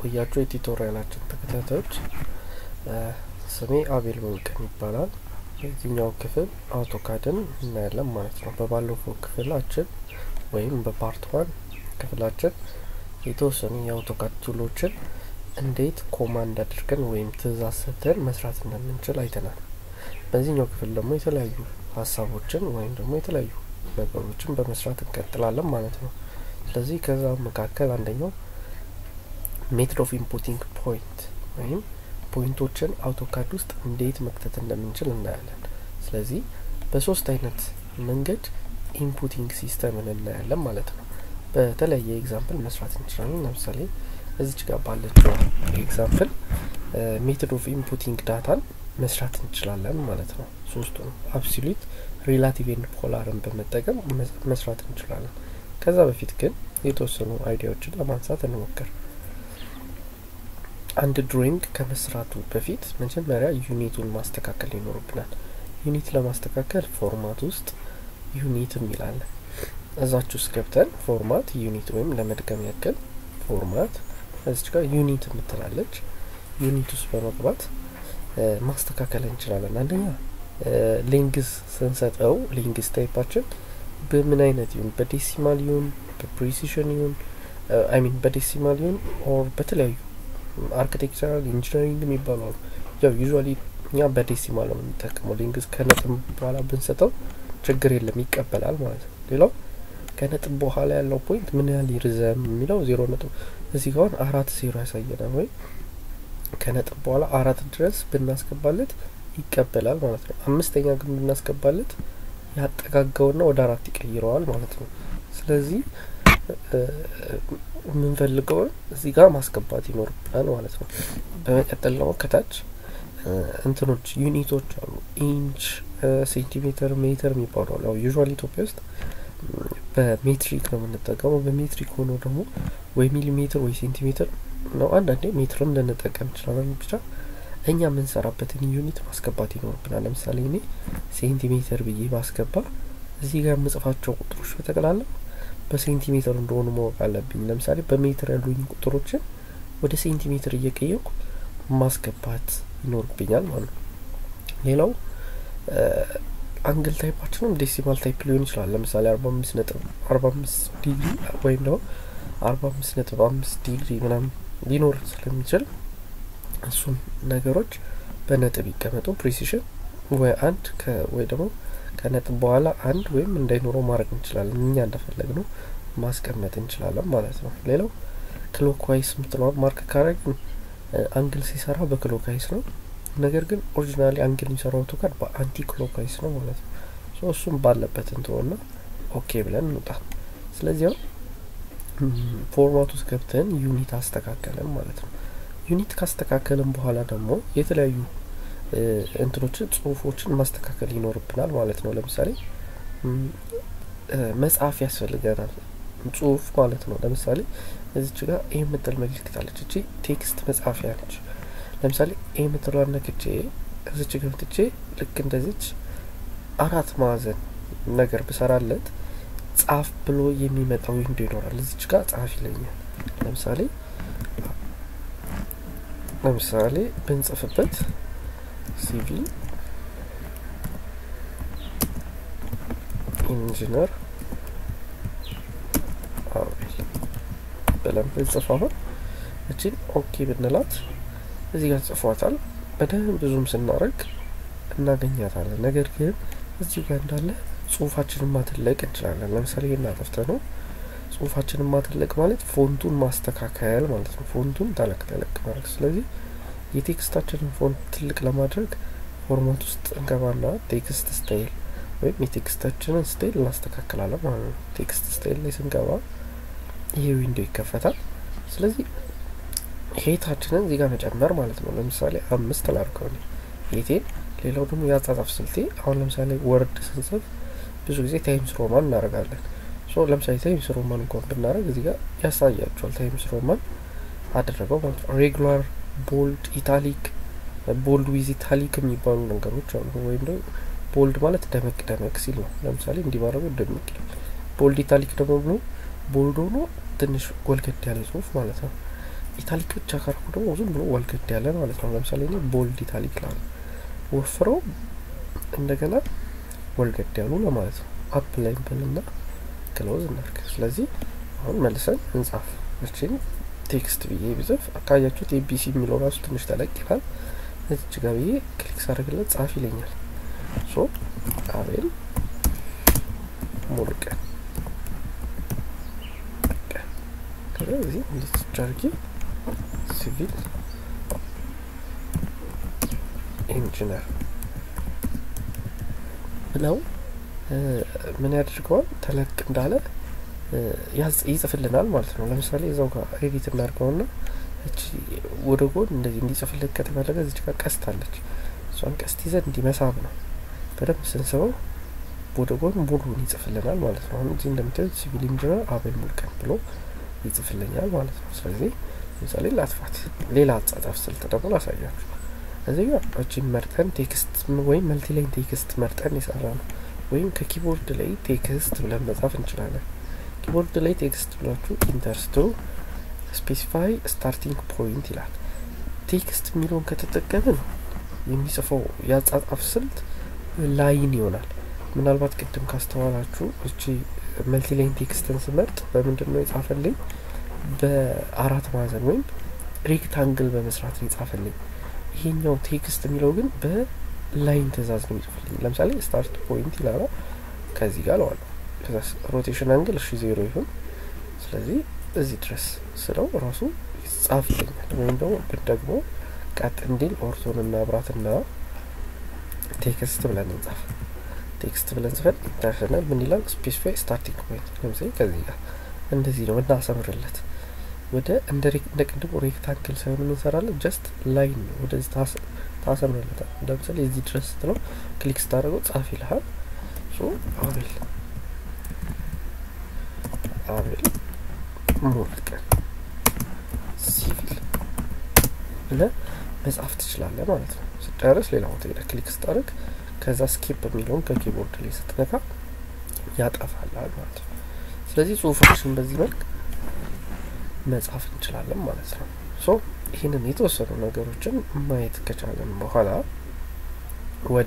እንደቆያችሁ የቱቶሪያላችን ተከታታዮች ስሜ አቤል ወንቅን ይባላል። የዚህኛው ክፍል አውቶካድን እናያለን ማለት ነው። በባለፈው ክፍላችን ወይም በፓርት ዋን ክፍላችን የተወሰኑ የአውቶካድ ቱሎችን እንዴት ኮማንድ አድርገን ወይም ትእዛዝ ሰጥተን መስራት እንደምንችል አይተናል። በዚህኛው ክፍል ደግሞ የተለያዩ ሀሳቦችን ወይም ደግሞ የተለያዩ ነገሮችን በመስራት እንቀጥላለን ማለት ነው። ስለዚህ ከዛ መካከል አንደኛው ሜትድ ኦፍ ኢንፑቲንግ ፖይንት ወይም ፖይንቶችን አውቶካድ ውስጥ እንዴት መክተት እንደምንችል እናያለን። ስለዚህ በሶስት አይነት መንገድ ኢንፑቲንግ ሲስተምን እናያለን ማለት ነው። በተለያየ ኤግዛምፕል መስራት እንችላለን። ለምሳሌ እዚች ጋር ባለችው ኤግዛምፕል ሜትድ ኦፍ ኢንፑቲንግ ዳታን መስራት እንችላለን ማለት ነው። ሶስቱን አብሶሉት፣ ሪላቲቭ ኤንድ ፖላርን በመጠቀም መስራት እንችላለን። ከዛ በፊት ግን የተወሰኑ አይዲያዎችን ለማንሳት እንሞክር። አንድ ድሮይንግ ከመስራቱ በፊት መጀመሪያ ዩኒቱን ማስተካከል ይኖርብናል። ዩኒት ለማስተካከል ፎርማት ውስጥ ዩኒት የሚላለን እዛች ውስጥ ገብተን ፎርማት ዩኒት ወይም ለመድገም ያክል ፎርማት እዚች ጋር ዩኒት የምትላለች ዩኒት ውስጥ በመግባት ማስተካከል እንችላለን። አንደኛ ሌንግዝ ስንሰጠው ሌንግዝ ታይፓችን በምን አይነት ይሁን በዴሲማል ይሁን በፕሪሲሽን ይሁን አይ ሚን በዴሲማል ይሁን ኦር በተለያዩ አርኪቴክቸራል ኢንጂነሪንግ የሚባሉ አሉ። ያው ዩዥዋሊ እኛ በዴሲማል ነው የምንጠቀመው። ሌንግዝ ከነጥብ በኋላ ብንሰጠው ችግር የለም ይቀበላል ማለት ነው። ሌላው ከነጥብ በኋላ ያለው ፖይንት ምን ያህል ይርዘም የሚለው ዜሮ ነጥብ እዚህ ጋር አራት ዜሮ ያሳየናል ወይም ከነጥብ በኋላ አራት ድረስ ብናስገባለት ይቀበላል ማለት ነው። አምስተኛ ግን ብናስገባለት ያጠጋጋውና ወደ አራት ይቀይረዋል ማለት ነው። ስለዚህ የምንፈልገውን እዚህ ጋር ማስገባት ይኖርብናል ማለት ነው። በመቀጠል ደግሞ ከታች እንትኖች ዩኒቶች አሉ። ኢንች፣ ሴንቲሜትር፣ ሜትር የሚባሉ አሉ። ያው ዩዥዋል ኢትዮጵያ ውስጥ በሜትሪክ ነው የምንጠቀመው። በሜትሪክ ሆኖ ደግሞ ወይ ሚሊሜትር ወይ ሴንቲሜትር ነው። አንዳንዴ ሜትርም ልንጠቀም እንችላለን። ብቻ እኛ የምንሰራበትን ዩኒት ማስገባት ይኖርብናል። ለምሳሌ እኔ ሴንቲሜትር ብዬ ባስገባ እዚህ ጋር የምጽፋቸው ቁጥሮች በጠቅላላ በሴንቲሜትር እንደሆኑ ማወቅ አለብኝ። ለምሳሌ በሜትር ያሉኝ ቁጥሮችን ወደ ሴንቲሜትር እየቀየርኩ ማስገባት ይኖርብኛል ማለት ነው። ሌላው አንግል ታይፓችንም ዴሲማል ታይፕ ሊሆን ይችላል። ለምሳሌ አርባ አምስት ነጥብ አርባ አምስት ዲግሪ ወይም ደግሞ አርባ አምስት ነጥብ አምስት ዲግሪ ምናምን ሊኖር ስለሚችል እሱም ነገሮች በነጥብ ይቀመጡ። ፕሪሲሽን ወይ አንድ ወይ ደግሞ ከነጥብ በኋላ አንድ ወይም እንዳይኖረው ማድረግ እንችላለን። እኛ እንደፈለግ ነው ማስቀመጥ እንችላለን ማለት ነው። ሌላው ክሎክዋይስ የምትለዋን ማርክ ካረግን አንግል ሲሰራ በክሎክዋይስ ነው። ነገር ግን ኦሪጂናሊ አንግል የሚሰራው አውቶካድ በአንቲ ክሎክዋይስ ነው ማለት ነው። እሱም ባለበት እንትሆና ኦኬ ብለን እንውጣ። ስለዚህ ፎርማት ውስጥ ገብተን ዩኒት አስተካከለን ማለት ነው። ዩኒት ካስተካከልን በኋላ ደግሞ የተለያዩ እንትኖችን ጽሁፎችን ማስተካከል ይኖርብናል ማለት ነው። ለምሳሌ መጽሐፍ ያስፈልገናል ጽሁፍ ማለት ነው። ለምሳሌ እዚች ጋር ይህ የምትል ምልክት አለች። እቺ ቴክስት መጻፊያ ነች። ለምሳሌ ይህ የምትለዋን ነክቼ እዚች ገብትቼ ልክ እንደዚች አራት ማዕዘን ነገር ብሰራለት ጻፍ ብሎ የሚመጣው ዊንዶ ይኖራል። እዚች ጋር ጻፍ ይለኛል። ለምሳሌ ለምሳሌ ብንጽፍበት ሲቪል ኢንጂነር አቤል ብለን ብንጽፍ አሁን እችን ኦኬ ብንላት እዚህ ጋር ጽፏታል። በደንብ ብዙም ስናደርግ እናገኛታለን። ነገር ግን እዚሁ ጋር እንዳለ ጽሁፋችንን ማትለቅ እንችላለን። ለምሳሌ ይህን አጠፍተ ነው ጽሁፋችንን ማትለቅ ማለት ፎንቱን ማስተካከል ማለት ነው። ፎንቱን ተለቅ ተለቅ ማድረግ። ስለዚህ የቴክስታችንን ፎንት ትልቅ ለማድረግ ፎርማት ውስጥ እንገባና ቴክስት ስታይል ወይም የቴክስታችንን ስታይል እናስተካክላለን ማለት ነው። ቴክስት ስታይል ላይ ስንገባ ይሄ ዊንዶ ይከፈታል። ስለዚህ ሄታችንን እዚህ ጋር መጨመር ማለት ነው። ለምሳሌ አምስት ላድርገው ሄቴን። ሌላው ደግሞ የአጻጻፍ ስልቴ አሁን ለምሳሌ ወርድ ስንጽፍ ብዙ ጊዜ ታይምስ ሮማን እናደርጋለን። ሶ ለምሳሌ ታይምስ ሮማን እንኳን ብናደርግ እዚህ ጋር ያሳያቸዋል። ታይምስ ሮማን አደረገው ማለት ነው። ሬጉላር፣ ቦልድ፣ ኢታሊክ፣ ቦልድ ዊዝ ኢታሊክ የሚባሉ ነገሮች አሉ። ወይም ደግሞ ቦልድ ማለት ደመቅ ደመቅ ሲል ነው። ለምሳሌ እንዲህ ባደረገው ደመቅ ይላል። ቦልድ ኢታሊክ ደግሞ ብሎ ቦልድ ሆኖ ትንሽ ጎልገድ ያለ ጽሁፍ ማለት ነው። ኢታሊክ ብቻ ካርኩ ደግሞ ዝም ብሎ ወልገድ ያለ ማለት ነው። ለምሳሌ እኔ ቦልድ ኢታሊክ ላለ ወፍረው እንደገና ወልገድ ያሉ ለማለት ነው። አፕ ላይ ብልና ክሎዝ እናርግ። ስለዚህ አሁን መልሰን እንጻፍ። እችን ቴክስት ብዬ ብጽፍ አካያችሁት ኤቢሲ የሚለው ራሱ ትንሽ ተለቅ ይላል። እዚች ጋር ብዬ ክሊክ ሳደርግለት ጻፍ ይለኛል። ሶ አቤል ሙሉቀን ከዚህ እንደዚህ አድርጌ ሲቪል ኢንጂነር ብለው ምን ያደርገዋል? ተለቅ እንዳለ ይጽፍልናል ማለት ነው። ለምሳሌ እዛው ጋር ኤዲት እናድርገውና እቺ ወደ ጎን እንደዚህ እንዲጽፍልን ከተፈለገ እዚች ጋር ቀስት አለች። እሷን ቀስት ይዘን እንዲመሳብ ነው። በደንብ ስንስበው ወደ ጎን ሙሉን ይጽፍልናል ማለት ነው። አሁን እዚህ እንደምታዩት ሲቪል ኢንጂነር አቤል ሙሉቀን ብሎ ይጽፍልኛል ማለት ነው። ስለዚህ ለምሳሌ ላጥፋት፣ ሌላ አጻጻፍ ስልት ደግሞ ላሳያችሁ። እዚህ ጋር እቺን መርጠን ቴክስት ወይም መልቲላይን ቴክስት መርጠን የሰራ ነው። ወይም ከኪቦርድ ላይ ቴክስት ብለን መጻፍ እንችላለን። ኪቦርድ ላይ ቴክስት ብላችሁ ኢንተርስቱ ስፔሲፋይ ስታርቲንግ ፖይንት ይላል። ቴክስት የሚለውን ከተጠቀምን የሚጽፈው የአጻጻፍ ስልት ላይን ይሆናል። ምናልባት ቅድም ካስተዋላችሁ እቺ መልቲላይን ቴክስትን ስመርጥ በምንድን ነው የጻፈልኝ? በአራት ማዕዘን ወይም ሬክታንግል በመስራት ነው የጻፈልኝ። ይሄኛው ቴክስት የሚለው ግን በላይን ትእዛዝ ነው የሚጽፍልኝ። ለምሳሌ ስታርት ፖይንት ይላል። ከዚህ ጋር ለዋለሁ ከዛ ሮቴሽን አንግል እሺ ዜሮ ይሁን። ስለዚህ እዚህ ድረስ ስለው ራሱ ጻፍ ይለኛል። ወይም ደግሞ ደግሞ ቀጥ እንዲል ኦርቶን እና ብራትና ቴክስት ብለን እንጻፍ። ቴክስት ብለን ጽፈን ኢንተርናል ምን ይላል? ስፔሲፋይ ስታርቲንግ ፖይንት ለምሳሌ ከዚህ ጋር እንደዚህ ነው እናሰምርለት። ወደ እንደ ቅድሙ ሬክታንግል ሳይሆን እንሰራለን ጀስት ላይን ነው ወደዚህ ታሰምርለታል። ለምሳሌ እዚህ ድረስ ስትለው ክሊክ ስታደርገው ጻፍ ይልሃል። ሶ አቤል አቤል ሙሉቀን ሲቪል ብለህ መጻፍ ትችላለህ ማለት ነው። ስጨርስ ሌላ ቦታ ሄደህ ክሊክ ስታደርግ ከዛ ስኬፕ የሚለውን ከኪቦርድ ላይ ስትነካ ያጠፋላል ማለት ነው። ስለዚህ ጽሁፎችን በዚህ መልክ መጻፍ እንችላለን ማለት ነው። ሶ ይህንን የተወሰኑ ነገሮችን ማየት ከቻለን በኋላ ወደ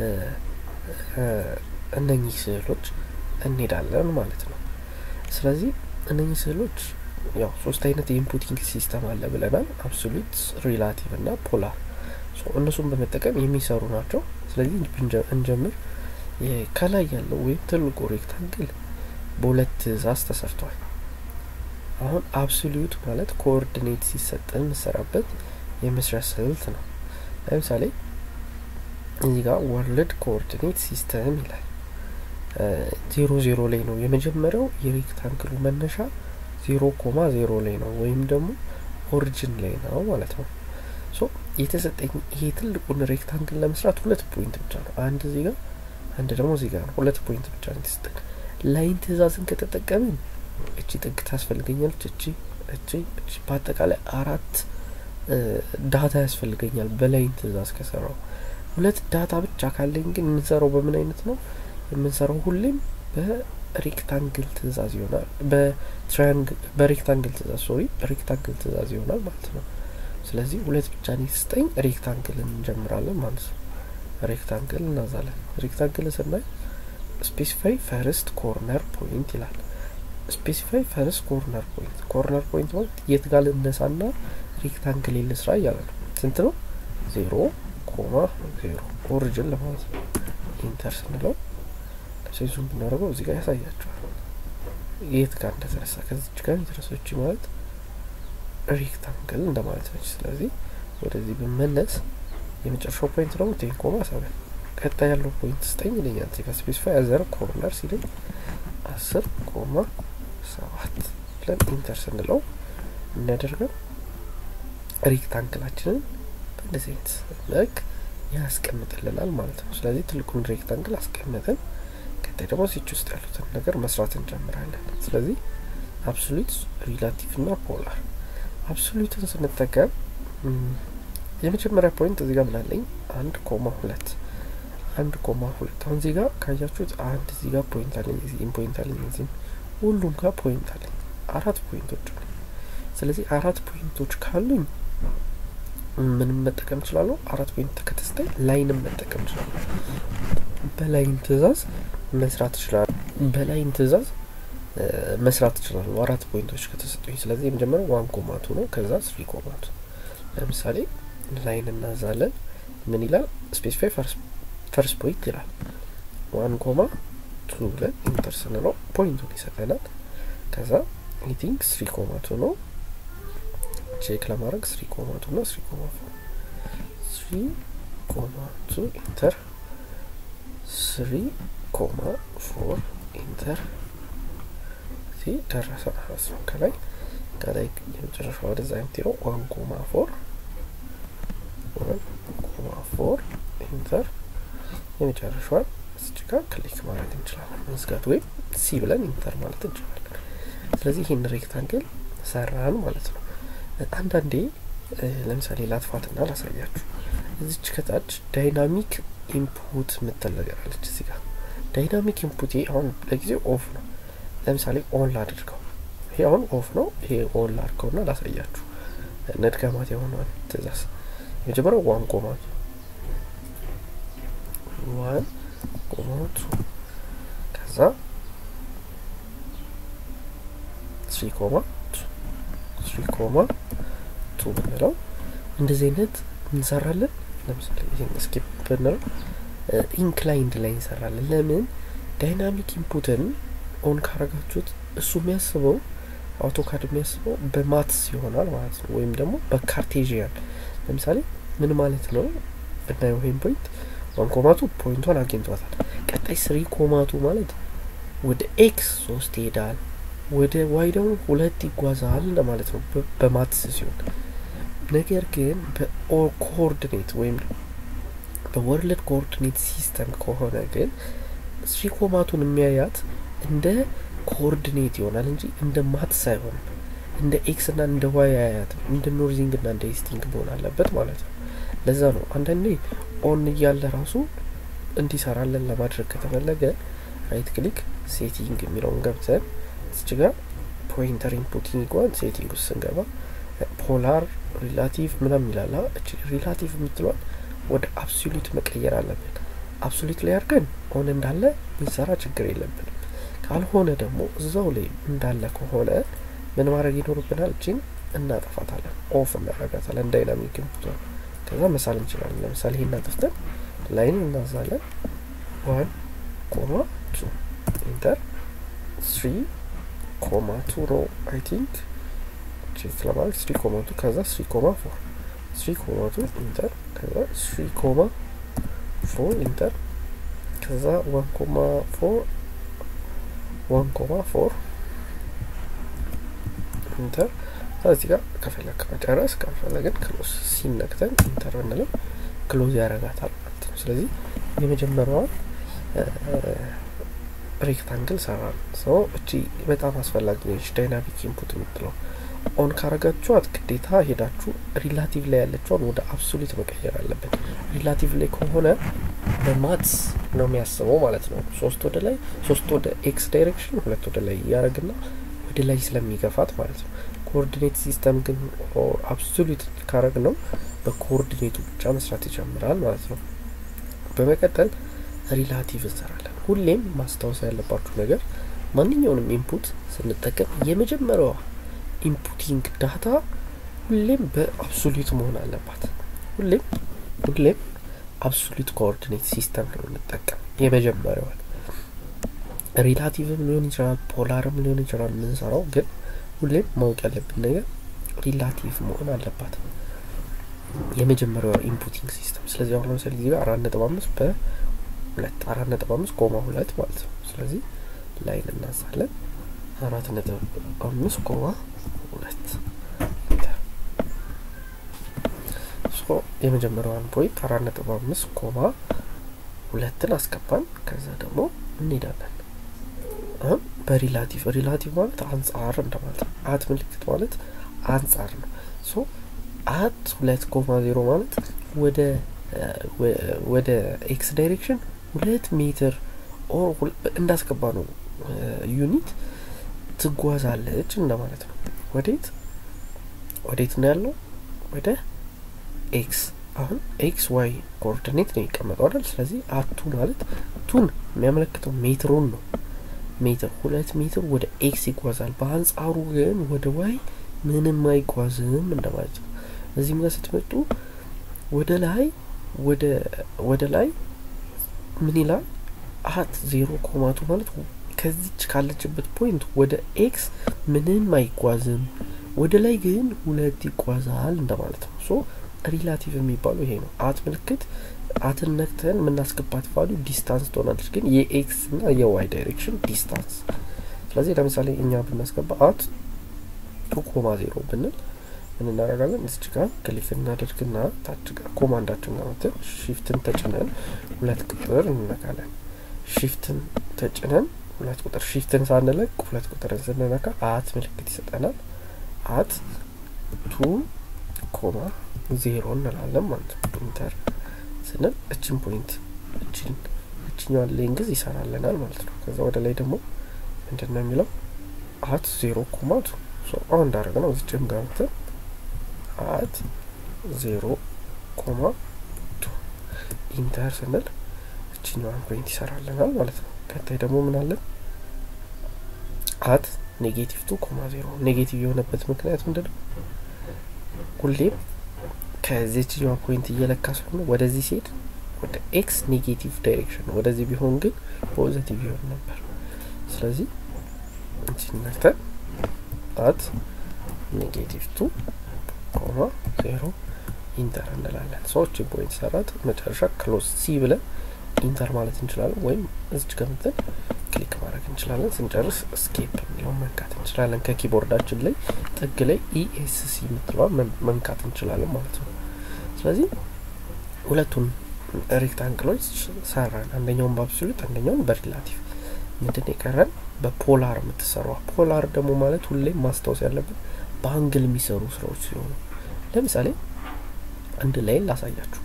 እነኚህ ስዕሎች እንሄዳለን ማለት ነው። ስለዚህ እነኚህ ስዕሎች ያው ሶስት አይነት የኢንፑቲንግ ሲስተም አለ ብለናል። አብሶሉት፣ ሪላቲቭ እና ፖላር እነሱን በመጠቀም የሚሰሩ ናቸው። ስለዚህ እንጀምር። ከላይ ያለው ወይም ትልቁ ሬክታንግል በሁለት ትእዛዝ ተሰርቷል። አሁን አብሶሉት ማለት ኮኦርዲኔት ሲሰጠን የምሰራበት የመስሪያ ስልት ነው። ለምሳሌ እዚህ ጋር ወርልድ ኮኦርዲኔት ሲስተም ይላል። ዜሮ ዜሮ ላይ ነው የመጀመሪያው የሬክታንግሉ መነሻ ዜሮ ኮማ ዜሮ ላይ ነው ወይም ደግሞ ኦሪጅን ላይ ነው ማለት ነው። ሶ የተሰጠኝ ይሄ ትልቁን ሬክታንግል ለመስራት ሁለት ፖይንት ብቻ ነው። አንድ እዚህ ጋር አንድ ደግሞ እዚህ ጋር ነው። ሁለት ፖይንት ብቻ ነው የተሰጠን። ላይን ትእዛዝን ከተጠቀምን እቺ ጥግ ታስፈልገኛለች፣ እቺ እቺ እቺ በአጠቃላይ አራት ዳታ ያስፈልገኛል በላይን ትእዛዝ ከሰራው። ሁለት ዳታ ብቻ ካለኝ ግን የምንሰራው በምን አይነት ነው የምንሰራው? ሁሌም በሬክታንግል ትእዛዝ ይሆናል። በትራያንግል በሬክታንግል ትእዛዝ ሶሪ ሬክታንግል ትእዛዝ ይሆናል ማለት ነው። ስለዚህ ሁለት ብቻ ነው የተሰጠኝ። ሬክታንግልን እንጀምራለን ማለት ነው። ሬክታንግል እናዛለን። ሬክታንግል ስናይ ስፔሲፋይ ፈርስት ኮርነር ፖይንት ይላል። ስፔሲፋይ ፈርስት ኮርነር ፖይንት ኮርነር ፖይንት ማለት የት ጋር ልነሳና ሬክታንግል ልስራ እያለ ነው። ስንት ነው? ዜሮ ኮማ ዜሮ ኦሪጅን ለማለት ነው። ኢንተር ስንለው ሴዙም ብናደርገው እዚህ ጋር ያሳያቸዋል የት ጋር እንደተነሳ ከዚች ጋር የተነሳች ማለት ሬክታንግል እንደማለት ነች። ስለዚህ ወደዚህ ብመለስ የመጨረሻው ፖይንት ደግሞ ቴን ኮማ ሰበን ቀጣይ ያለው ፖይንት ስጠኝ ይለኛል። እዚህ ጋር ስፔሲፋይ አዘር ኮርነር ሲለኝ አስር ኮማ ሰባት ብለን ኢንተር ስንለው የሚያደርገው ሬክታንግላችንን በእንደዚህ አይነት መልክ ያስቀምጥልናል ማለት ነው። ስለዚህ ትልቁን ሬክታንግል አስቀምጠን ቀጣይ ደግሞ ሲች ውስጥ ያሉትን ነገር መስራት እንጀምራለን። ስለዚህ አብሶሉት፣ ሪላቲቭ እና ፖላር አብሶሉትን ስንጠቀም የመጀመሪያ ፖይንት እዚህ ጋር ምናለኝ አንድ ኮማ ሁለት አንድ ኮማ ሁለት አሁን እዚህ ጋር ካያችሁት አንድ እዚህ ጋር ፖይንት አለኝ፣ እዚህም ፖይንት አለኝ፣ እዚህም ሁሉም ጋር ፖይንት አለኝ። አራት ፖይንቶች አለኝ። ስለዚህ አራት ፖይንቶች ካሉኝ ምንም መጠቀም እችላለሁ። አራት ፖይንት ከተሰጠኝ ላይንም መጠቀም እችላለሁ። በላይን ትእዛዝ መስራት እችላለሁ። በላይን ትእዛዝ መስራት እችላለሁ አራት ፖይንቶች ከተሰጡኝ። ስለዚህ የመጀመሪያው ዋን ኮማቱ ነው። ከዛ ስሪ ኮማቱ ለምሳሌ ላይን እናዛለን። ምን ይላል? ስፔሲፋይ ፈርስት ፖይንት ይላል። ዋን ኮማ ቱ ብለን ኢንተር ስንለው ፖይንቱን ይሰጠናል። ከዛ አይ ቲንክ ስሪ ኮማቱ ነው ቼክ ለማድረግ ስሪ ኮማቱ እና ስሪ ኮማ ፎር ስሪ ኮማቱ ኢንተር ስሪ ኮማ ፎር ኢንተር እዚህ ደረሰ ማለት ነው። ከላይ ከላይ የመጨረሻ ወደዛ የምትሄደው ዋን ኮማ ፎር ዋን ኮማ ፎር ኢንተር የመጨረሻዋን እዚች ጋር ክሊክ ማድረግ እንችላለን። መዝጋት ወይም ሲ ብለን ኢንተር ማለት እንችላለን። ስለዚህ ይህን ሬክታንግል ሰራን ማለት ነው። አንዳንዴ ለምሳሌ ላጥፋትና ላሳያችሁ። እዚች ከታች ዳይናሚክ ኢንፑት የምትል ነገር አለች። እዚህ ጋር ዳይናሚክ ኢንፑት አሁን ለጊዜው ኦፍ ነው። ለምሳሌ ኦን ላድርገው። ይሄ አሁን ኦፍ ነው። ይሄ ኦን ላድርገውና ላሳያችሁ። ነድገማት የሆነዋል ትእዛዝ የመጀመሪያው ዋን ኮማቱ ዋን ኮማቱ ከዛ ስሪ ኮማ ስሪ ኮማ ቱ ብንለው እንደዚህ አይነት እንሰራለን። ለምሳሌ ይህን ስኪፕ ብንለው ኢንክላይንድ ላይ እንሰራለን። ለምን ዳይናሚክ ኢንፑትን ኦን ካረጋችሁት እሱ የሚያስበው አውቶካድ የሚያስበው በማትስ ይሆናል ማለት ነው፣ ወይም ደግሞ በካርቴዥያን ለምሳሌ ምን ማለት ነው ብናየው ይህን ፖይንት ዋን ኮማቱ ፖይንቷን አግኝቷታል። ቀጣይ ስሪ ኮማቱ ማለት ወደ ኤክስ ሶስት ይሄዳል፣ ወደ ዋይ ደግሞ ሁለት ይጓዛል እንደማለት ነው በማትስ ሲሆን። ነገር ግን በኮኦርዲኔት ወይም በወርልድ ኮኦርዲኔት ሲስተም ከሆነ ግን ስሪ ኮማቱን የሚያያት እንደ ኮኦርዲኔት ይሆናል እንጂ እንደ ማትስ አይሆንም። እንደ ኤክስ እና እንደ ዋይ አያያትም። እንደ ኖርዚንግ እና እንደ ኢስቲንግ መሆን አለበት ማለት ነው። ለዛ ነው አንዳንዴ ኦን እያለ ራሱ እንዲሰራለን ለማድረግ ከተፈለገ ራይት ክሊክ ሴቲንግ የሚለውን ገብተን እዚች ጋር ፖይንተር ኢንፑቲንግ ዋን ሴቲንግ ውስጥ ስንገባ ፖላር ሪላቲቭ ምናምን ይላል። እቺ ሪላቲቭ የምትለዋል ወደ አብሶሉት መቀየር አለብን። አብሶሉት ላይ አድርገን ኦን እንዳለ ብንሰራ ችግር የለብንም። ካልሆነ ደግሞ እዛው ላይ እንዳለ ከሆነ ምን ማድረግ ይኖርብናል? እችን እናጠፋታለን፣ ኦፍ እናረጋታለን ዳይናሚክ ኢንፑቷን። ከዛ መሳል እንችላለን። ለምሳሌ ይሄን እናጥፍተን ላይን እናዛለን። ዋን ኮማ ቱ ኢንተር ስሪ ኮማ ቱ ነው አይ ቲንክ ቼክ ለማድረግ ስሪ ኮማ ቱ ከዛ ስሪ ኮማ ፎር ስሪ ኮማ ቱ ኢንተር ከዛ ስሪ ኮማ ፎር ኢንተር ከዛ ዋን ኮማ ፎር ዋን ኮማ ፎር ኢንተር እዚህ ጋር ከፈለግ መጨረስ ካልፈለግን ክሎዝ ሲነክተን ኢንተር ብንለው ክሎዝ ያደርጋታል ማለት ነው። ስለዚህ የመጀመሪያዋን ሬክታንግል ሰራ ሰው እቺ በጣም አስፈላጊ ነች። ዳይናሚክ ኢንፑት የምትለው ኦን ካረጋችኋት ግዴታ ሄዳችሁ ሪላቲቭ ላይ ያለችውን ወደ አብሶሉት መቀየር አለበት። ሪላቲቭ ላይ ከሆነ በማትስ ነው የሚያስበው ማለት ነው። ሶስት ወደ ላይ ሶስት ወደ ኤክስ ዳይሬክሽን ሁለት ወደ ላይ እያደረግና ወደ ላይ ስለሚገፋት ማለት ነው። ኮኦርዲኔት ሲስተም ግን አብሶሉት ካረግ ነው በኮኦርዲኔቱ ብቻ መስራት ይጀምራል ማለት ነው። በመቀጠል ሪላቲቭ እንሰራለን። ሁሌም ማስታወስ ያለባችሁ ነገር ማንኛውንም ኢንፑት ስንጠቀም የመጀመሪያዋ ኢንፑቲንግ ዳታ ሁሌም በአብሶሉት መሆን አለባት። ሁሌም ሁሌም አብሶሉት ኮኦርዲኔት ሲስተም ነው የምንጠቀም የመጀመሪያዋን። ሪላቲቭም ሊሆን ይችላል፣ ፖላርም ሊሆን ይችላል የምንሰራው ግን ሁሌም ማወቅ ያለብን ነገር ሪላቲቭ መሆን አለባት የመጀመሪያዋ ኢንፑቲንግ ሲስተም። ስለዚህ አሁን ለምሳሌ እዚህ ጋር አራት ነጥብ አምስት በሁለት አራት ነጥብ አምስት ኮማ ሁለት ማለት ነው። ስለዚህ ላይን እናሳለን አራት ነጥብ አምስት ኮማ ሁለት የመጀመሪያዋን ፖይንት አራት ነጥብ አምስት ኮማ ሁለትን አስገባን። ከዛ ደግሞ እንሄዳለን አሁን በሪላቲቭ ሪላቲቭ ማለት አንጻር እንደማለት ነው። አት ምልክት ማለት አንጻር ነው። ሶ አት ሁለት ኮማ ዜሮ ማለት ወደ ወደ ኤክስ ዳይሬክሽን ሁለት ሜትር ኦር እንዳስገባ ነው ዩኒት ትጓዛለች እንደማለት ነው። ወዴት ወዴት ነው ያለው? ወደ ኤክስ። አሁን ኤክስ ዋይ ኮኦርዲኔት ነው የሚቀመጠው አይደል? ስለዚህ አቱ ማለት ቱን የሚያመለክተው ሜትሩን ነው። ሜትር ሁለት ሜትር ወደ ኤክስ ይጓዛል። በአንጻሩ ግን ወደ ዋይ ምንም አይጓዝም እንደማለት ነው። እዚህም ጋር ስትመጡ ወደ ላይ ወደ ወደ ላይ ምን ይላል? አት ዜሮ ኮማቱ ማለት ከዚች ካለችበት ፖይንት ወደ ኤክስ ምንም አይጓዝም፣ ወደ ላይ ግን ሁለት ይጓዛል እንደማለት ነው። ሶ ሪላቲቭ የሚባለው ይሄ ነው። አት ምልክት አትን ነክተን የምናስገባት ቫሉ ዲስታንስ ትሆናለች፣ ግን የኤክስ እና የዋይ ዳይሬክሽን ዲስታንስ። ስለዚህ ለምሳሌ እኛ ብናስገባ አት ቱ ኮማ ዜሮ ብንል ምን እናደርጋለን? እዚች ጋር ክሊክ እናደርግና ታች ጋር ኮማንዳችን ጋር መተን ሺፍትን ተጭነን ሁለት ቁጥር እንነካለን። ሺፍትን ተጭነን ሁለት ቁጥር ሺፍትን ሳንለቅ ሁለት ቁጥርን ስንነካ አት ምልክት ይሰጠናል። አት ቱ ኮማ ዜሮ እንላለን ማለት ነው። ኢንተር ስንል እችን ፖይንት እችን እችኛዋን ሌንግዝ ይሰራልናል ማለት ነው። ከዛ ወደ ላይ ደግሞ ምንድን ነው የሚለው አት ዜሮ ኮማ ቱ አሁን እንዳደረግ ነው እዚችም ጋር መተን አት ዜሮ ኮማ ቱ ኢንተር ስንል እችኛዋን ፖይንት ይሰራልናል ማለት ነው። ቀጣይ ደግሞ ምን አለን? አት ኔጌቲቭ ቱ ኮማ ዜሮ ኔጌቲቭ የሆነበት ምክንያት ምንድን ነው? ሁሌም ከዚችኛዋ ፖይንት እየለካ ስለሆነ ወደዚህ ሲሄድ ወደ ኤክስ ኔጌቲቭ ዳይሬክሽን ነው። ወደዚህ ቢሆን ግን ፖዘቲቭ ይሆን ነበር። ስለዚህ እንችን ነክተን አት ኔጌቲቭ ቱ ኮማ ዜሮ ኢንተር እንላለን። ሰዎችን ፖይንት ሰራት መጨረሻ ክሎዝ ሲ ብለን ኢንተር ማለት እንችላለን፣ ወይም እዚች ገምተን ክሊክ ማድረግ እንችላለን። ስንጨርስ ስኬፕ የሚለውን መንካት እንችላለን። ከኪቦርዳችን ላይ ጥግ ላይ ኢኤስሲ የምትለዋን መንካት እንችላለን ማለት ነው። ስለዚህ ሁለቱን ሬክታንግሎች ሰራን። አንደኛውን በአብሶሉት አንደኛውን በሪላቲቭ ምንድን የቀረን በፖላር የምትሰራዋ። ፖላር ደግሞ ማለት ሁሌም ማስታወስ ያለብን በአንግል የሚሰሩ ስራዎች ሲሆኑ ለምሳሌ አንድ ላይ ላሳያችሁ።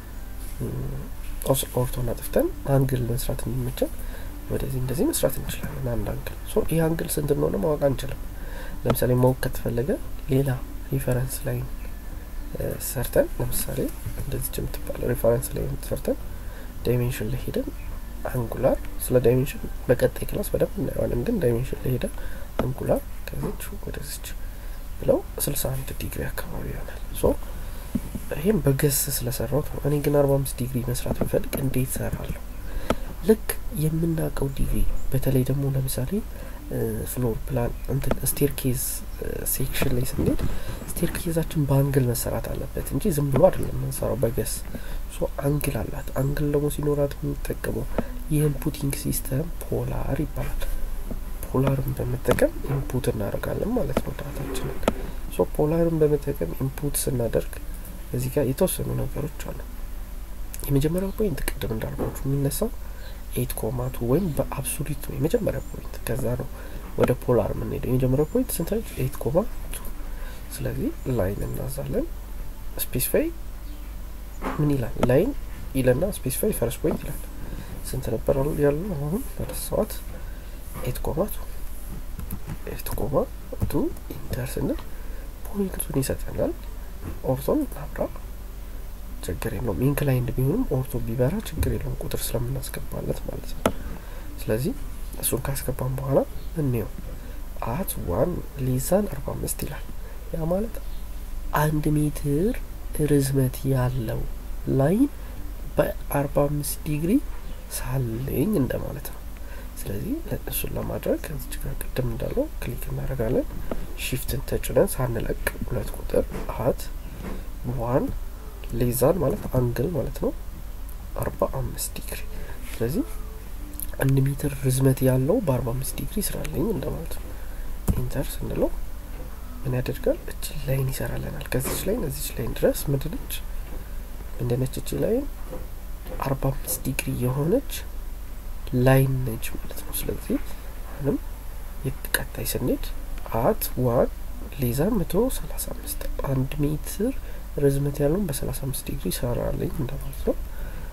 ኦርቶን አጥፍተን አንግል መስራት እንዲመቸን ወደዚህ እንደዚህ መስራት እንችላለን። አንድ አንግል ሶ ይህ አንግል ስንት እንደሆነ ማወቅ አንችልም። ለምሳሌ ማወቅ ከተፈለገ ሌላ ሪፈረንስ ላይ ሰርተን ለምሳሌ እንደዚች የምትባለ ሪፈረንስ ላይ ሰርተን ዳይሜንሽን ላይ ሄደን አንጉላር ስለ ዳይሜንሽን በቀጣይ ክላስ በደንብ እናየዋለን። ግን ዳይሜንሽን ላይ ሄደን አንጉላር ከዚች ወደዚች ብለው ስልሳ አንድ ዲግሪ አካባቢ ይሆናል። ሶ ይህም በገስ ስለሰራሁት ነው። እኔ ግን አርባ አምስት ዲግሪ መስራት ብፈልግ እንዴት ሰራለሁ? ልክ የምናውቀው ዲግሪ በተለይ ደግሞ ለምሳሌ ፍሎር ፕላን እንትን ስቴርኬዝ ሴክሽን ላይ ስንሄድ ስቴርኬዛችን በአንግል መሰራት አለበት እንጂ ዝም ብሎ አይደለም የምንሰራው በገስ ሶ አንግል አላት። አንግል ደግሞ ሲኖራት የምንጠቀመው የኢንፑቲንግ ሲስተም ፖላር ይባላል። ፖላርን በመጠቀም ኢንፑት እናደርጋለን ማለት ነው ዳታችንን። ሶ ፖላርን በመጠቀም ኢንፑት ስናደርግ እዚህ ጋር የተወሰኑ ነገሮች አሉ። የመጀመሪያው ፖይንት ቅድም እንዳልኳችሁ የሚነሳው ኤት ኮማቱ ወይም በአብሶሉት ነው የመጀመሪያ ፖይንት። ከዛ ነው ወደ ፖላር የምንሄደው። የመጀመሪያው ፖይንት ስንት ነች? ኤት ኮማ ቱ። ስለዚህ ላይን እናዛለን። ስፔሲፋይ ምን ይላል? ላይን ይለና ስፔሲፋይ ፈርስት ፖይንት ይላል። ስንት ነበር ያለው? አሁን ረሳኋት። ኤት ኮማ ቱ ኤት ኮማ ቱ ኢንተር ስንል ፖይንቱን ይሰጠናል። ኦርቶን አብራ ችግር የለውም። ኢንክላይንድ ቢሆንም ኦርቶ ቢበራ ችግር የለውም፣ ቁጥር ስለምናስገባለት ማለት ነው። ስለዚህ እሱን ካስገባን በኋላ እንየው አት ዋን ሌዛን አርባ አምስት ይላል። ያ ማለት አንድ ሜትር ርዝመት ያለው ላይን በአርባ አምስት ዲግሪ ሳለኝ እንደማለት ነው። ስለዚህ እሱን ለማድረግ እዚች ጋር ቅድም እንዳለው ክሊክ እናደርጋለን። ሺፍትን ተጭነን ሳንለቅ ሁለት ቁጥር አት ዋን ሌዛን ማለት አንግል ማለት ነው አርባ አምስት ዲግሪ። ስለዚህ አንድ ሜትር ርዝመት ያለው በአርባ አምስት ዲግሪ ስላለኝ እንደማለት ነው። ኢንተር ስንለው ምን ያደርጋል? እች ላይን ይሰራልናል። ከዚች ላይን እዚች ላይን ድረስ ምንድነች ምንድነች? እች ላይን አርባ አምስት ዲግሪ የሆነች ላይን ነች ማለት ነው። ስለዚህ አሁንም ቀጣይ ስንሄድ አት ዋን ሌዛ መቶ ሰላሳ አምስት አንድ ሜትር ርዝመት ያለውን በሰላሳ አምስት ዲግሪ ይሰራልኝ እንደማለት ነው።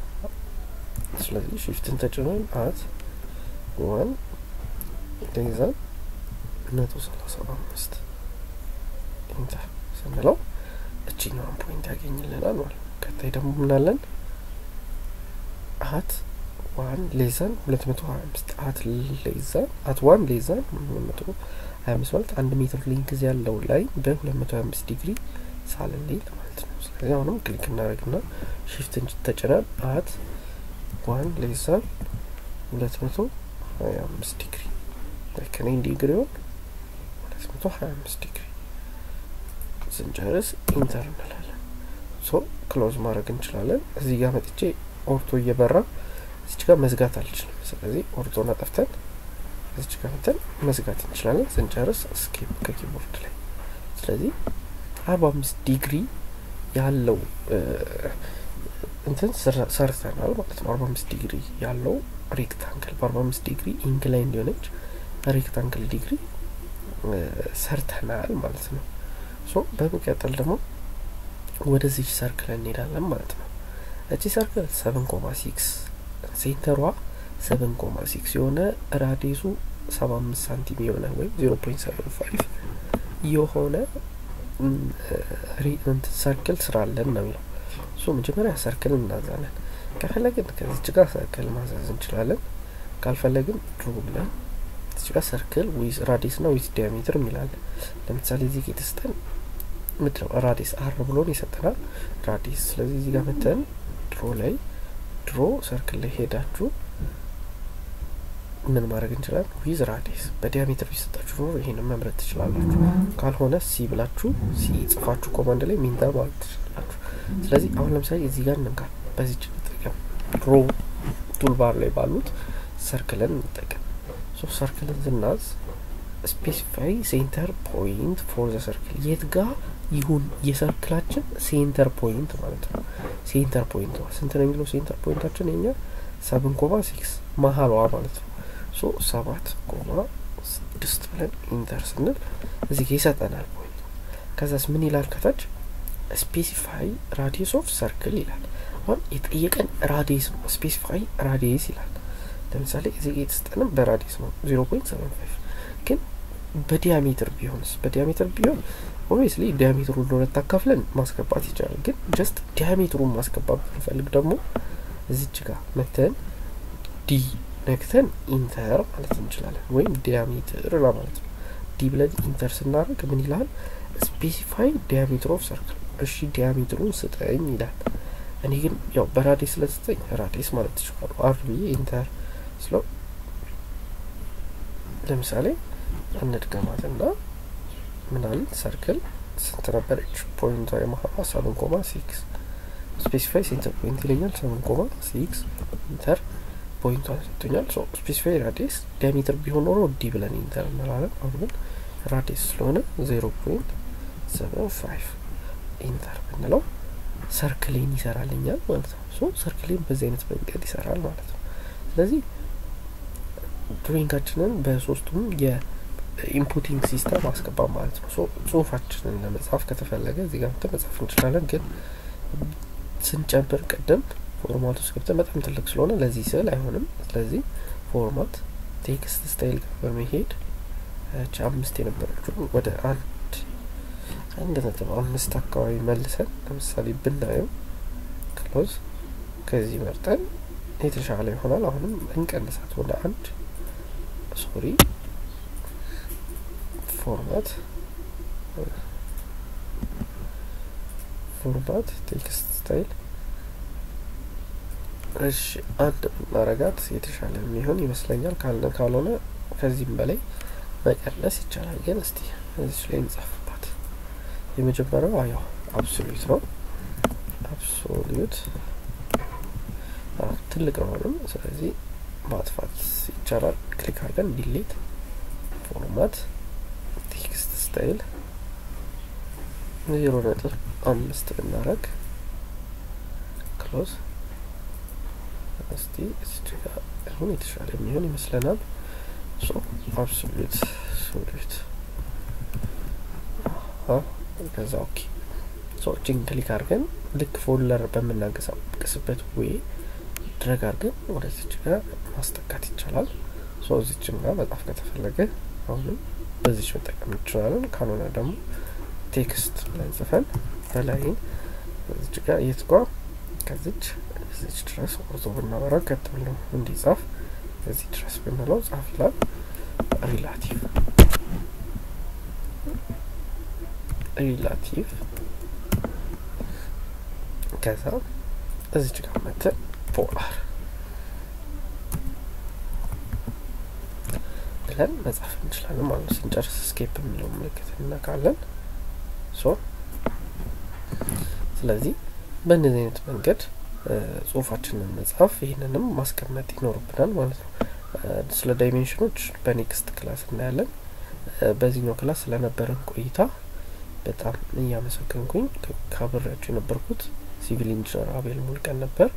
ስለዚህ ሽፍትን ተጭነን አት ዋን ሌዛ መቶ ሰላሳ አምስት ኢንተር ስንለው እችኛዋን ፖይንት ያገኝልናል ማለት ነው። ከታይ ደግሞ ምናለን አት ዋን ሌዛን ሁለት መቶ ሀያ አምስት አት ሌዛን አት ዋን ሌዛን ሁለት መቶ ሀያ አምስት ማለት አንድ ሜትር ሊንክዝ ያለው ላይ በሁለት መቶ ሀያ አምስት ዲግሪ ሳልንል ማለት ነው። ስለዚህ አሁንም ክሊክ እናደርግና ሽፍትን ተጭነን አት ዋን ሌዛን ሁለት መቶ ሀያ አምስት ዲግሪ ከኔን ዲግሪውን ሁለት መቶ ሀያ አምስት ዲግሪ ስንጨርስ ኢንተር እንላለን። ሶ ክሎዝ ማድረግ እንችላለን። እዚህ ጋር መጥቼ ኦርቶ እየበራ እዚች ጋር መዝጋት አልችልም። ስለዚህ ኦርቶን አጠፍተን እዚች ጋር መተን መዝጋት እንችላለን። ስንጨርስ ስኬፕ ከኪቦርድ ላይ ስለዚህ አርባ አምስት ዲግሪ ያለው እንትን ሰርተናል ማለት ነው። አርባ አምስት ዲግሪ ያለው ሬክታንግል በአርባ አምስት ዲግሪ ኢንክላይን ሊሆነች ሬክታንግል ዲግሪ ሰርተናል ማለት ነው። ሶ በመቀጠል ደግሞ ወደዚች ሰርክል እንሄዳለን ማለት ነው። እቺ ሰርክል ሰቨን ኮማ ሲክስ ሴንተሯ ሰቨን ኮማ ሲክስ የሆነ ራዲሱ ሰባ አምስት ሳንቲም የሆነ ወይም ዜሮ ፖይንት ሰቨን ፋይቭ የሆነ ሰርክል ስራለን ነው የሚለው። እሱ መጀመሪያ ሰርክል እናዛለን። ከፈለግን ከዚች ጋር ሰርክል ማዛዝ እንችላለን። ካልፈለግን ድሮ ብለን እዚች ጋር ሰርክል ዊዝ ራዲስ ና ዊዝ ዲያሜትር የሚላለን። ለምሳሌ እዚህ የተሰጠን ምድረው ራዲስ አር ብሎን ይሰጠናል ራዲስ። ስለዚህ እዚህ ጋር መተን ድሮ ላይ ድሮ ሰርክል ላይ ሄዳችሁ ምን ማድረግ እንችላለን? ዊዝ ራዲስ በዲያሜትር ቢሰጣችሁ ኖሮ ይሄንን መምረጥ ትችላላችሁ። ካልሆነ ሲ ብላችሁ ሲ ጽፋችሁ ኮማንድ ላይ ሚንተር ማለት ትችላላችሁ። ስለዚህ አሁን ለምሳሌ እዚህ ጋር እንንካ፣ በዚች እንጠቀም። ሮ ቱልባር ላይ ባሉት ሰርክልን እንጠቀም። ሶ ሰርክልን ስናዝ ስፔሲፋይ ሴንተር ፖይንት ፎር ዘ ሰርክል የት ጋ ይሁን የሰርክላችን ሴንተር ፖይንት ማለት ነው። ሴንተር ፖይንት ስንት ነው የሚለው ሴንተር ፖይንታችን የኛ ሰብን ኮማ ሲክስ መሀሏ ማለት ነው። ሶ ሰባት ኮማ ስድስት ብለን ኢንተር ስንል እዚህ ጋ ይሰጠናል ፖይንት። ከዛስ ምን ይላል ከታች ስፔሲፋይ ራዲየስ ኦፍ ሰርክል ይላል። አሁን የጠየቀን ራዲየስ ነው። ስፔሲፋይ ራዲየስ ይላል። ለምሳሌ እዚህ ጋ የተሰጠንም በራዲየስ ነው ዜሮ ፖይንት ሰቨን ፋይቭ ግን በዲያሜትር ቢሆንስ በዲያሜትር ቢሆን ኦብቪየስሊ ዲያሜትሩ ለሁለት አካፍለን ማስገባት ይቻላል። ግን ጀስት ዲያሜትሩን ማስገባት ብንፈልግ ደግሞ እዚች ጋር መተን ዲ ነክተን ኢንተር ማለት እንችላለን። ወይም ዲያሜትር ለማለት ነው። ዲ ብለን ኢንተር ስናደርግ ምን ይላል? ስፔሲፋይ ዲያሜትር ኦፍ ሰርክል። እሺ ዲያሜትሩን ስጠኝ ይላል። እኔ ግን ያው በራዲስ ስለስጠኝ ራዲስ ማለት ትችላሉ። አር ብዬ ኢንተር ስለው ለምሳሌ እንድገማትና ምናምን ሰርክል ስንት ነበረች? ፖይንቷ የመሀሏ ሰቨን ኮማ ሲክስ ስፔሲፋይ ሴንተር ፖይንት ይለኛል። ሰቨን ኮማ ሲክስ ኢንተር ፖይንቷ ሰጥቶኛል። ሶ ስፔሲፋይ ራዲየስ ዲያሜትር ቢሆን ኖሮ ዲ ብለን ኢንተር እንላለን። አሁን ግን ራዲየስ ስለሆነ ዜሮ ፖይንት ሰቨን ፋይቭ ኢንተር ብንለው ሰርክሌን ይሰራልኛል ማለት ነው። ሶ ሰርክሌን በዚህ አይነት መንገድ ይሰራል ማለት ነው። ስለዚህ ድሮይንጋችንን በሶስቱም የኢንፑቲንግ ሲስተም አስገባ ማለት ነው። ሶ ጽሁፋችንን ለመጻፍ ከተፈለገ እዚህ ጋር መጻፍ እንችላለን። ግን ስንጨምር ቅድም ፎርማት ውስጥ ገብተን በጣም ትልቅ ስለሆነ ለዚህ ስዕል አይሆንም። ስለዚህ ፎርማት ቴክስት ስታይል ጋር በመሄድ ቻ አምስት የነበረችውን ወደ አንድ አንድ ነጥብ አምስት አካባቢ መልሰን ለምሳሌ ብናየው ክሎዝ ከዚህ መርጠን የተሻለ ይሆናል። አሁንም እንቀንሳት ወደ አንድ ሶሪ ፎርማት ፎርማት ቴክስት ስታይል እሺ አንድ ብናረጋት የተሻለ የሚሆን ይመስለኛል። ካለ ካልሆነ ከዚህም በላይ መቀነስ ይቻላል። ግን እስቲ እዚች ላይ እንጻፍባት። የመጀመሪያው ያው አብሶሉት ነው። አብሶሉት ትልቅ ነው አሁንም። ስለዚህ ማጥፋት ይቻላል። ክሊክ አድርገን ዲሌት ፎርማት ቴክስት ስታይል ዜሮ ነጥብ አምስት ብናረግ ክሎዝ እስቲ እዚህ ጋር አሁን የተሻለ የሚሆን ይመስለናል። ሶ አብሶሉት ሶሉት ከዛ ኦኬ ሶ እጅን ክሊክ አድርገን ልክ ፎልደር በምናንቀሳቀስበት ወይ ድረግ አድርገን ወደዚች ጋር ማስጠጋት ይቻላል። ሶ እዚችም ጋር መጻፍ ከተፈለገ አሁንም በዚች መጠቀም እንችላለን። ካልሆነ ደግሞ ቴክስት ብለን ጽፈን በላይን እዚች ጋር የት ጓ ከዚች እዚች ድረስ ኦዞ ብናበራ ቀጥ ብሎ እንዲጻፍ እዚህ ድረስ ብንለው ጻፍ ይላል። ሪላቲቭ ሪላቲቭ ከዛ እዚች ጋር መተን ፖላር ብለን መጻፍ እንችላለን ማለት ነው። ስንጨርስ ስኬፕ የሚለው ምልክት እነካለን። ሶ ስለዚህ በእነዚህ አይነት መንገድ ጽሁፋችንን መጻፍ ይህንንም ማስቀመጥ ይኖርብናል ማለት ነው። ስለ ዳይሜንሽኖች በኔክስት ክላስ እናያለን። በዚህኛው ክላስ ስለነበረን ቆይታ በጣም እያመሰገንኩኝ ካብሬያቸው የነበርኩት ሲቪል ኢንጂነር አቤል ሙልቀን ነበር።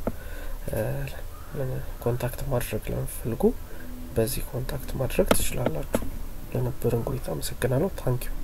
ኮንታክት ማድረግ ለምትፈልጉ በዚህ ኮንታክት ማድረግ ትችላላችሁ። ለነበረን ቆይታ አመሰግናለሁ። ታንኪዩ